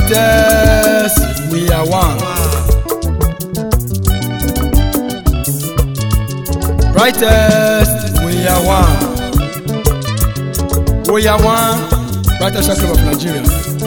Brightest, we are one. Brightest, we are one. We are one. Brightest Club of Nigeria.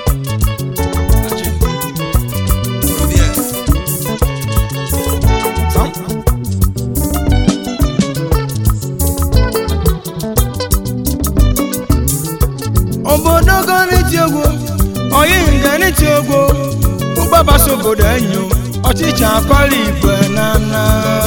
Sam? obodo go n'iti ogwo oyi nga n'iti ogwo ụgbabasa obodo enyo ọchịchị akwala igwe nana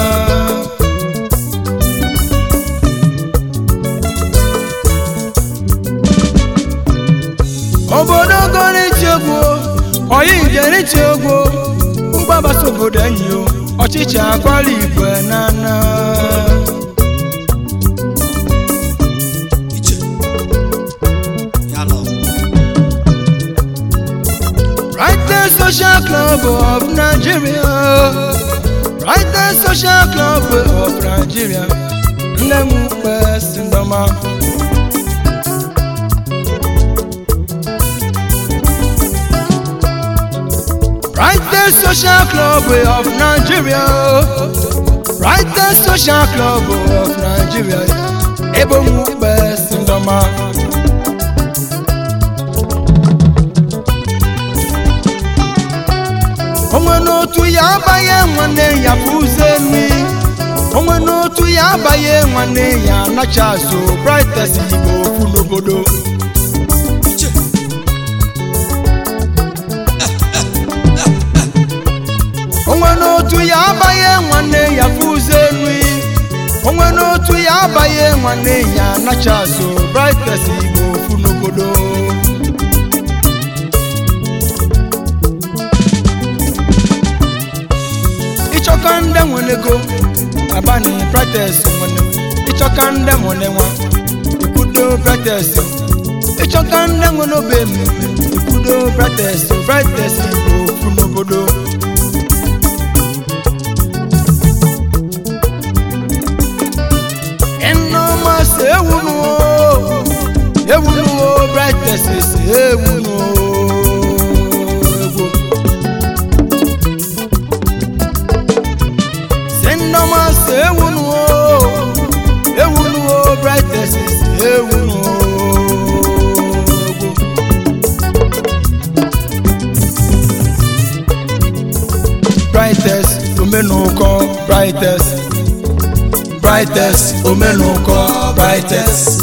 obodo go n'iti ogwo oyi nga n'iti ogwo ụgbabasa obodo enyo ọchịchị akwala igwe nana Brightest Social Club of Nigeria. Brightest Social Club of Nigeria. Nne m kwesị ndọma. Brightest Social Club of Nigeria. Brightest Social Club of Nigeria. Ebe m kwesị ndọma. onwe n'otu ya abanye nwanne ya fụze nri onwe n'otu ya abanye nwanne ya anacha azụ brightest igbo ofu n'obodo onwe n'otu ya abanye nwanne ya fụze nri onwe n'otu ya abanye nwanne ya anacha azụ brightest igbo ofu n'obodo ịchọka ndị nwere ego abani protest nwere ịchọka ndị nwere nwa ikwudo protest ịchọka ndị nwere obe mmemme ikwudo protest protest igbo ofu n'obodo ịnọma si ewunuo ewunuo protest si ewunuo egwu Sendoma se ewunuo ewunuo brightest se ewunuo brightest omenuko brightest brightest omenuko brightest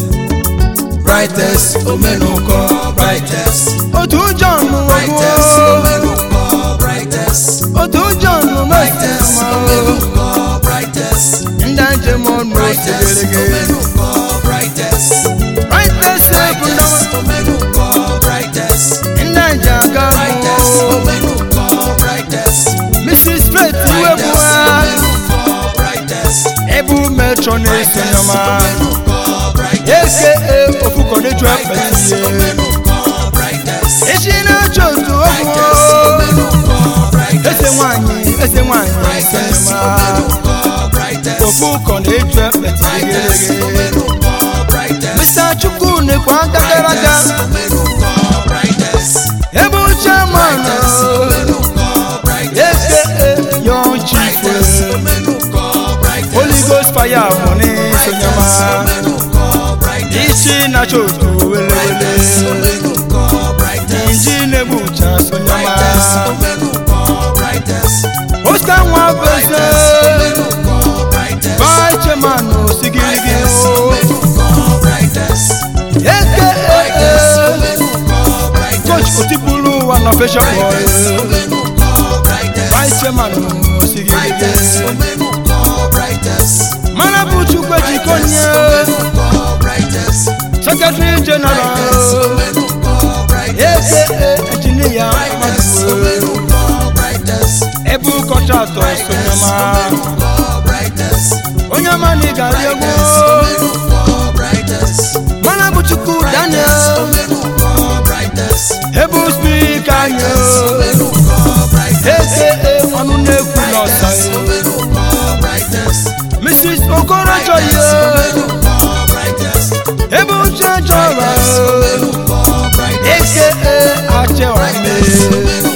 brightest omenuko brightest otu john Brightest, ogwo Omenuko, brightest, otu john brightest, mesiama Omenuko, brightest, ndị njem ọnụ brightest, osegerege Omenuko, brightest, brightest ebulama brightest, Omenuko, brightest, ndị nje aga brightest, mụ Omenuko, brightest, mrs faith brightest, iwebua Omenuko, brightest, ebu metro na-eso brightest, nyama Omenuko, brightest, eke ofukọneju brightest, ekpetie Omenuko, brightest, echi na-achọ otu brightest, ọgwụ Omenuko, brightest, ese nwanyị ese nwanyị eso brightest, nyama Omenuko, brightest, ofukọ na-eju brightest, ekpetie Omenuko, brightest, mr chukwu nekwa aka gara aga brightest, Omenuko, brightest, ebe uche manụ brightest, Omenuko, brightest, eke yon chief brightest, Omenuko, brightest, holy ghost fire mọni so brightest, nyama Omenuko, brightest, isi na-achọ otu brightest, welewele Omenuko, brightest, inji na-egbu ucha so brightest, nyama Omenuko, brightest, oscar nwa brightest, beze Omenuko, brightest, Baicheman osigiligi brightest, o Omenuko, brightest, eke brightest, Omenuko, brightest, coach otipulu wa nọfẹsọ brightest, pọ Omenuko, brightest, Baicheman brightest, osigiligi Omenuko, brightest, mana bụ chukwu ejikọ brightest, nye Omenuko, brightest, secretary general brightest, Omenuko, brightest, eke ejiniya brightest, amadụwe Omenuko, brightest, ebu kọntraktọ brightest, sonyama Omenuko, brightest, onye ọma na ịgari egwu brightest, Omenuko, brightest, mana bụ chukwu brightest, daniel Omenuko, brightest, ebu spika anyị brightest, Omenuko, brightest, eke ọnụ na-ekwu n'ọsa brightest, Omenuko, brightest, mrs okorocho brightest, ye Omenuko, brightest, ebe uche chọrọ brightest, Omenuko, brightest, eke achewa brightest, mme Omenuko,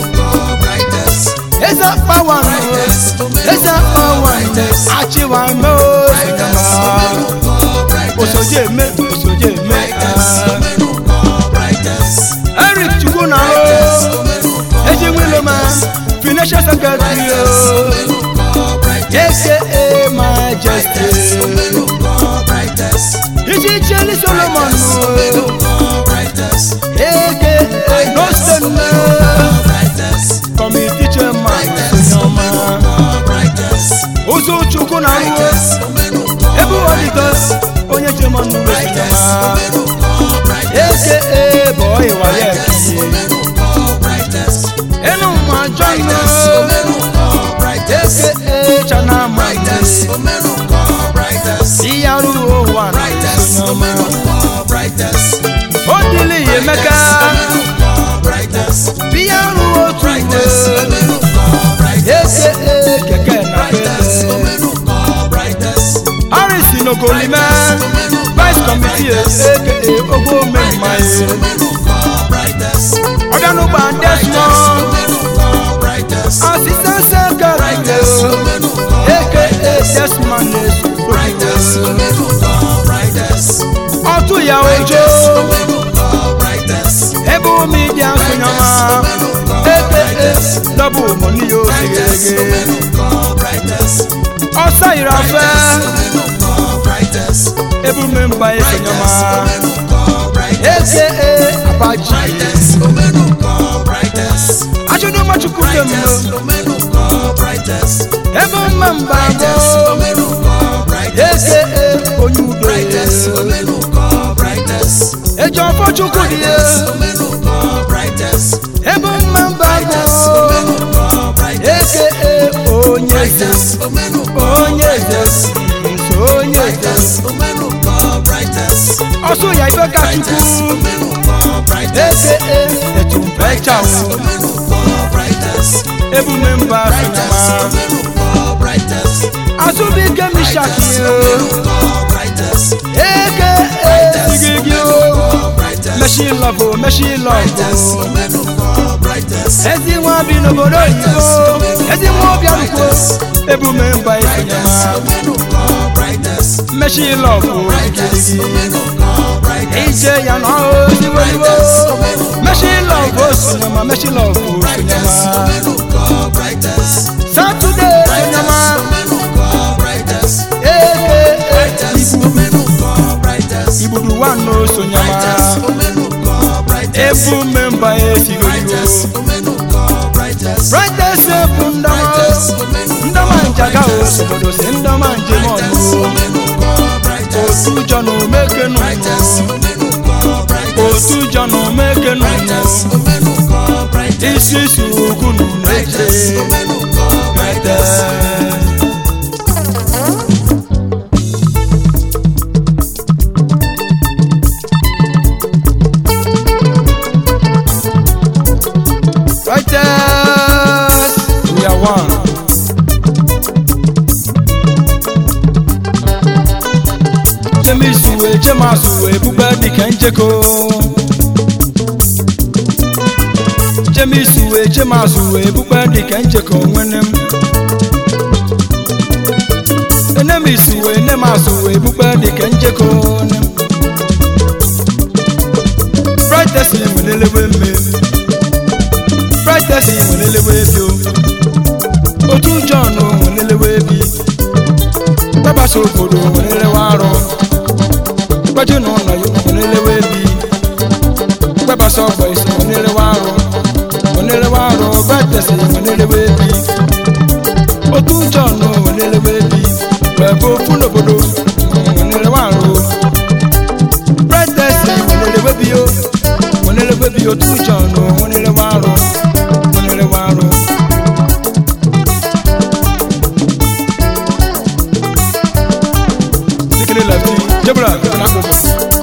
achịwa me osinyama osoje eme osoje eme eric chukwu na eji nwiloma financial secretary aka majesty iji cheli solomon aka nosten committee chairman osinyama ụzọ chukwu na nwo ebe ọdịtọ onye chairman osinyama aka boy wayeki enu nwa john aka chana mane iyaru ụwa na osinyama odili emeka biyaru otu mgbe aka keke na pele harris nogolime vice committee aka ogbo mmemmaye ọdánùgbà ndẹ́sùmọ́ assistant secretary aka desmond nesu ọtún ìyàwó ojo ebe omi dị asụnyama aka dọbụ mọni ya osigege ọsọ yiri afe ebume mba esonyama aka abaji achụdụmachukwu temlo ebe mma mba abụọ aka onye udo eji ọfọ chukwu dị ya ebe mma mba abụọ aka onye eze onye eze nso onye eze ọsọ ya ibe ka chukwu aka etumpechawo ebume mba asụnyama azụbike mishaki eke esigigi machine love machine love ezi nwa bi n'obodo oyibo ezi nwa obiaruko ebume mba esonyama machine love gigigi ije ya na ozigbo machine love osonyama machine love osonyama saturday osonyama eke igbudu wa no osonyama ebume mba esigogo brightest ebu ndama ndama njaga osobodo si ndama njem ọnụ otu jọnụ mekenu otu jọnụ mekenu isi isi ugwu nụ n'eche brightest Righteous, we are one. Jemisuwe, Jemasuwe, bube dike njeko. Jemisuwe, Jemasuwe, bube dike njeko nwene m. Enemisuwe, Enemasuwe, bube dike njeko ne m. Brightest, imelelewe mmemme. brightest nwelelewe bi o otu john nwelelewe bi gbabasa obodo nwelelewe arụ gbaju na ụlọ ya nwelelewe bi gbabasa ọgbọ isi nwelelewe arụ nwelelewe arụ brightest nwelelewe bi otu john nwelelewe bi webe ofu n'obodo nwelelewe arụ brightest nwelelewe bi o nwelelewe bi otu john nwelelewe arụ nwelelewe arụ sikiri lefti jebra na akpụkpọ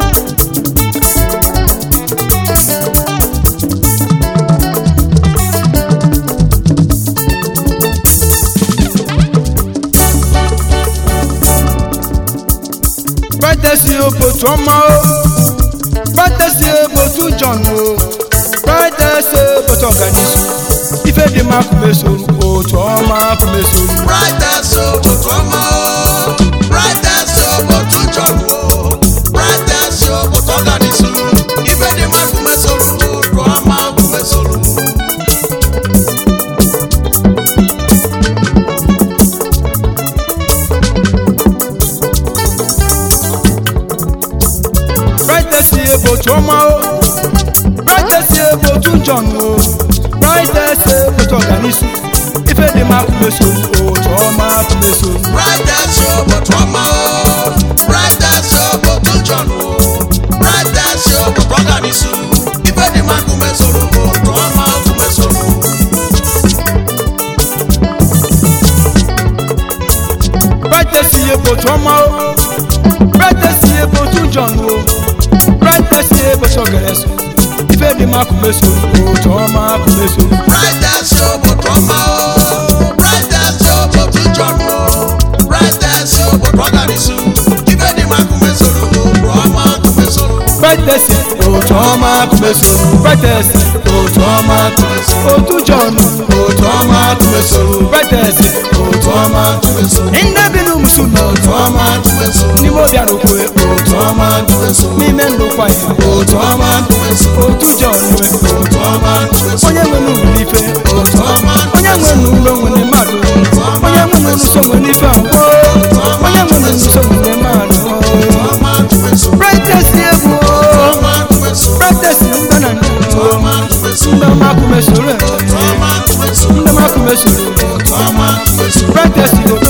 brightest obotu ọma o brightest obotu john o brightest obotu ọganisu ife ife dị mma kumesoro otu ọma kumesoro brightest obodo ọma o brightest obodo John o brightest obodo ọganisu ife dị mma kumesoro obodo ọma kumesoro brightest ebe otu ọma o brightest ebe otu njọn o brightest ebe otu ọganisu ife dị mma kumesoro otu ọma kumesoro brightest obodo ọma o brightest obodo John o brightest obodo ọganisu ife dị mma kumesoro obodo ọma kumesoro brightest ebe otu ọma o brightest ebe otu njọn o brightest ebe otu ọganisu ife dị mma kumesoro otu ọma kumesoro brightest obodo ọma o brightest obodo John o brightest obodo ọganisu ife dị mma kumesoro obodo ọma kumesoro brightest otu ọma kumesoro brightest otu ọma kumesoro otu njọn otu ọma kumesoro brightest otu ọma kumesoro ndị bi n'umusu na otu ọma kumesoro n'ime obi arụkwe otu ọma n'ime ndụkwa ya otu ọma otu njọn nwe otu ọma onye nwe n'ụlọ ife otu ọma onye nwe n'ụlọ nwere mmadụ onye nwe n'ụsọ nwere ife abụọ onye nwe n'ụsọ nwere mmadụ ọma kumesoro brightest egwu ọma kumesoro brightest mba na ndụ ọma kumesoro ndị ọma kumesoro ọma kumesoro ndị ọma kumesoro ọma kumesoro brightest otu